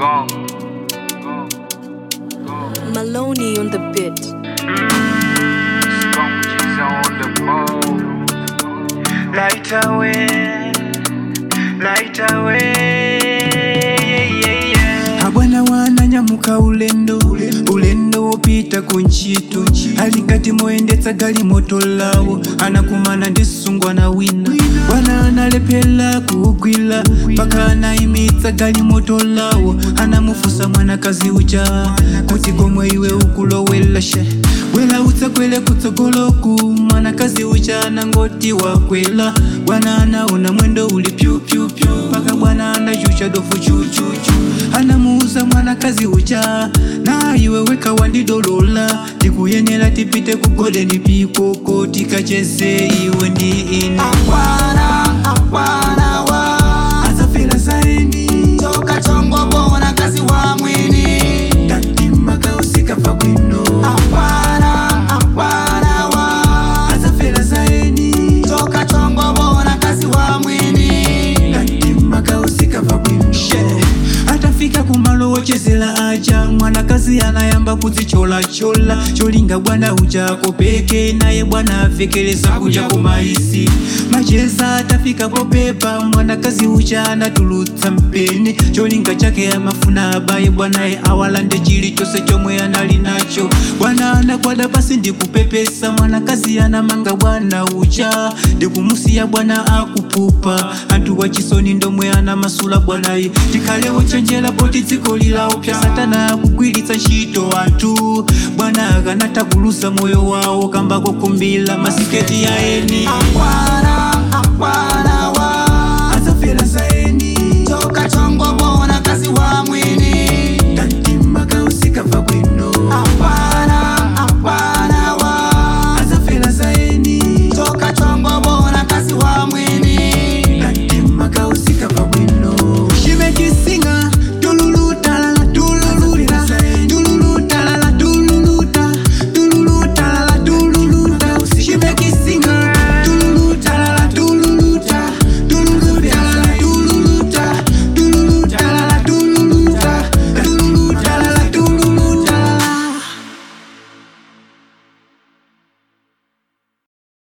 Gone. Maloney on the bit. Sponges on the ball. Light away, light away. Yeah, yeah. Abwana wananyamuka ulendo ulendo wopita ku ntchito ali ngati moyendetsa galimoto lawo anakumana ndi sungwana wina bwana analephera kuugwira mpaka anayimitsa galimoto lawo anamufunsa mwanakazi uja kuti komwe iwe ukulowera she bwera utsakwere kutsogoloku mwanakazi uja anangoti wakwera bwana anaona mwendo uli pyupyupyu mpaka bwana anachucha dofu chuchuchu anamuuza mwanakazi uja na iwe weka wandidolola tikuyenera tipite ku golden pikoko tikacheze iwe ndi ine Akwana, akwana wa azafera zaeni Toka chongo bona kazi wa mwini tatima kausikapa bwino Akwana, akwana wa azafera zaeni Toka chongo bona kazi wa mwini tatima kausikapa bwino atafika kumalo wochezera aja mwanakazi anayamba kudzicholachola cholinga bwana ujako peke naye bwana avekereza kuja kumaisi macheza atafika popepa mwanakazi uja anatulutsa mpeni cholinga chake amafuna abaye bwanaye awalande chilichonse chomwe anali nacho bwana anakwada pasi ndikupepesa mwanakazi anamanga bwana uja ndikumusiya bwana akupupa anthu wachisoni ndomwe anamasula bwanayi tikhalewo chenjera poti dziko lilaopsa satana akugwiritsa ntchito anthu bwana akanatha kulusa moyo wawo kamba kokumbila masiketi ya eni Akwana, akwana